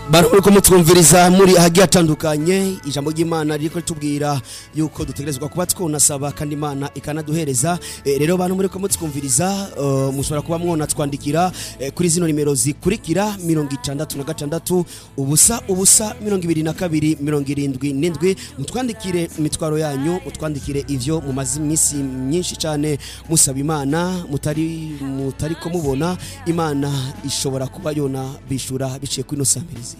bantu muriko mutwumviriza muri ahagiye hatandukanye ijambo ry'imana ririko ritubwira yuko dutegerezwa kuba twonasaba kandi imana ikanaduhereza Eh, rero bantu muriko mutwumviriza eh, mushobora kuba mwona twandikira eh, kuri zino nimero zikurikira mirongo itandatu na gatandatu ubusa ubusa mirongo ibiri na kabiri mirongo irindwi n'indwi mutwandikire imitwaro yanyu mutwandikire ivyo mumaze iminsi myinshi cyane musaba imana mutari mutariko mubona imana ishobora kuba yona bishura biciye kuri ino samirizi